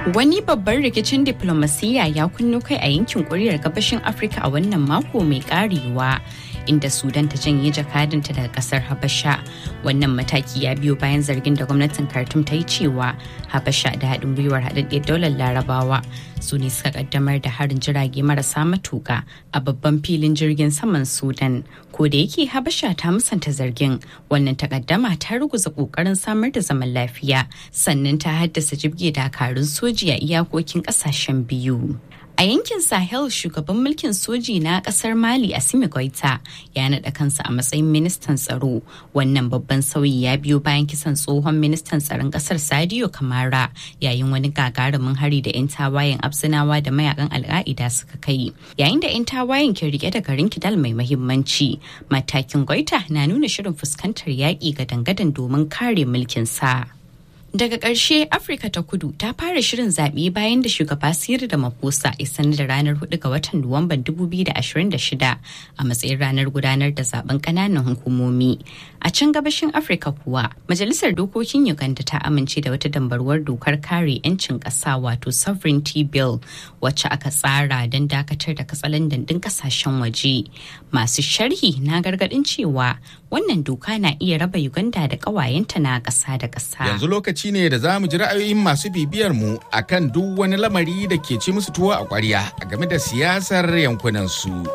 Wani babban rikicin diplomasiyya ya kunno kai a yankin kuriyar gabashin Afirka a wannan mako mai karewa. inda sudan ta janye jakadanta daga kasar habasha wannan mataki ya biyo bayan zargin da gwamnatin khartoum ta yi cewa habasha da haɗin gwiwar haɗaɗɗiyar daular larabawa su ne suka kaddamar da harin jirage marasa matuka a babban filin jirgin saman sudan ko da yake habasha ta musanta zargin wannan takaddama ta ruguza kokarin samar da zaman lafiya sannan ta haddasa jibge dakarun soji a iyakokin kasashen biyu A yankin Sahel shugaban mulkin soji na kasar Mali Assimi Goita ya naɗa kansa a matsayin ministan tsaro. Wannan babban sauyi ya biyo bayan kisan tsohon ministan tsaron kasar Sadio Kamara yayin wani gagarumin hari da 'yan tawayen Absinawa da mayakan Al'a'ida suka kai. Yayin da 'yan tawayen ke rike da garin Kidal mai mahimmanci, matakin Goita na nuna shirin fuskantar yaƙi ga dangadan domin kare mulkin sa. Daga ƙarshe Afirka ta kudu ta fara shirin zaɓe bayan da shugaba Siri da Maposa ya sanar da ranar 4 ga watan Nuwamban 2026 a matsayin ranar gudanar da zaben ƙananan hukumomi. A can gabashin Afirka kuwa, Majalisar Dokokin Uganda ta amince da wata dambarwar dokar kare 'yancin ƙasa wato Sovereignty Bill wacce aka tsara don dakatar da katsalandan ɗin ƙasashen waje. Masu sharhi na gargaɗin cewa wannan doka na iya raba Uganda da ƙawayenta na ƙasa da ƙasa. Yanzu lokaci ne da za mu ji ra'ayoyin masu bibiyar mu akan duk wani lamari da ke ci musu tuwo a ƙwarya game da siyasar yankunan su.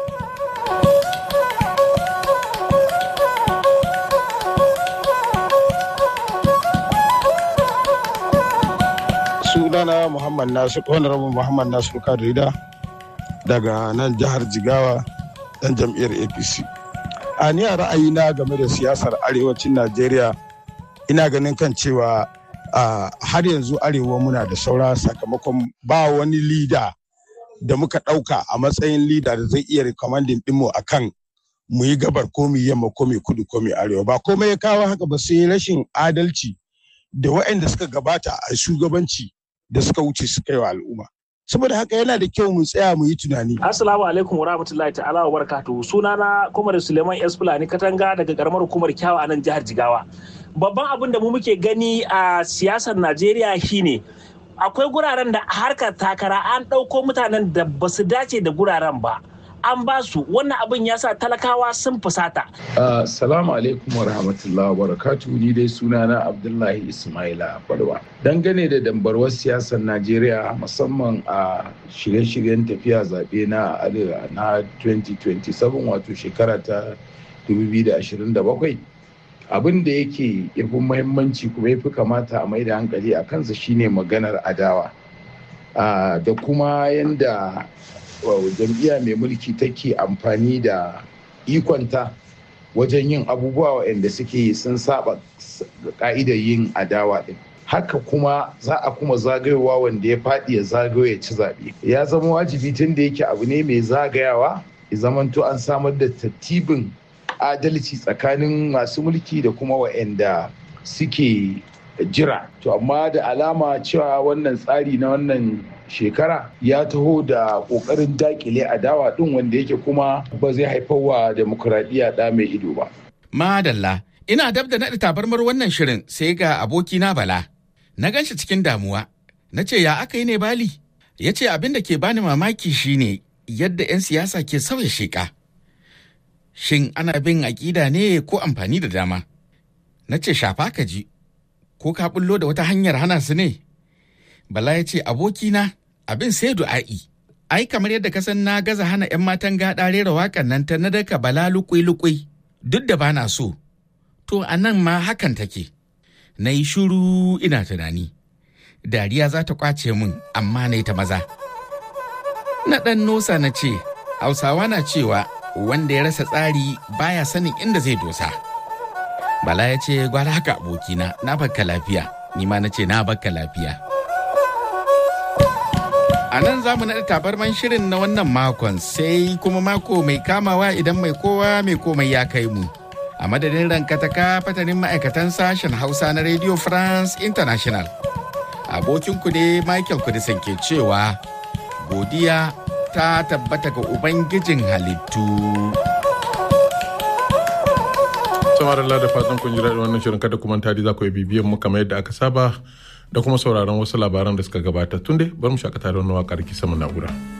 sunana muhammad nasu honorable muhammad nasu kadrida daga nan jihar jigawa dan jam'iyyar apc a ni a ra'ayina game da siyasar arewacin najeriya ina ganin kan cewa har yanzu arewa muna da saura sakamakon ba wani lida da muka ɗauka a matsayin lida da zai iya rikomandin ɗinmu a kan mu yi gabar ko mu yamma ko mu kudu ko mu arewa ba komai ya kawo haka ba sai rashin adalci da waɗanda suka gabata a shugabanci da suka wuce suka yi wa al'umma saboda haka yana da kyau mu tsaya mu yi tunani. Assalamu alaikum wa rahmatullahi ta'ala wa barakatuhu sunana Komar Suleiman S Fulani Katanga daga karamar hukumar Kyawa a nan jihar Jigawa. Babban abin da mu muke gani a siyasar Najeriya shine akwai guraren da harkar takara an ɗauko mutanen da ba su dace da guraren ba. an ba su wannan abin ya sa talakawa sun fusata. Salamu alaikum wa rahmatullahi wa barakatuhu ni dai sunana Abdullahi Ismaila Balwa. Dangane da dambarwar siyasar Najeriya musamman a shirye-shiryen tafiya zaɓe na arewa na 2027 wato shekara ta 2027 abin da yake yafi muhimmanci kuma yafi kamata a mai da hankali a kansa shine maganar adawa da kuma yanda jam'iyya mai mulki take amfani da ikonta wajen yin abubuwa waɗanda suke sun saba ka'idar yin adawa ɗin haka kuma za a kuma zagayowa wanda ya faɗi ya zagayo ya ci zaɓe ya zama wajibi tun da yake abu ne mai zagayawa ya zamanto an samar da tattibin adalci tsakanin masu mulki da kuma waɗanda suke jira to amma da alama cewa wannan tsari na wannan shekara ya taho da kokarin dakile adawa din wanda yake kuma ba zai haifar wa demokuraɗiyya ɗa mai ido ba. Madalla, ina dab da naɗa tabarmar wannan shirin sai ga abokina Bala. Na gan shi cikin damuwa, na ce ya aka yi ne Bali? Ya ce abin da ke bani mamaki shine yadda 'yan siyasa ke sauya sheƙa. Shin ana bin aƙida ne ko amfani da dama? Na ce shafa ka ji, ko ka bullo da wata hanyar hana su ne? Bala ya ce abokina abin sai du'a'i. Ai kamar yadda ka san na gaza hana 'yan matan gaɗa rera waƙan nan ta na daka bala lukui-lukui duk da bana so. To a nan ma hakan take. Na yi shuru ina tunani. Dariya za ta kwace min amma na ta maza. Na ɗan nosa na ce, Hausawa na cewa wanda ya rasa tsari baya sanin inda zai dosa. Bala ya ce gwara haka abokina na bakka lafiya, ni ma na ce na bakka lafiya. A nan za mu naɗa tabarman shirin na wannan makon sai kuma mako mai kamawa idan mai kowa mai komai ya kai mu. A madadin rankataka fatanin ma'aikatan sashen Hausa na Radio France International. Abokinku ne Michael Kudisan ke cewa godiya ta tabbata ga Ubangijin halittu. samar da fatan kun ji daɗin wannan shirin kada kuma tari za ku yi bibiyan mu kamar yadda aka saba da kuma sauraron wasu labaran da suka gabata tun dai bari mu shakata da wani waƙar kisa na'ura.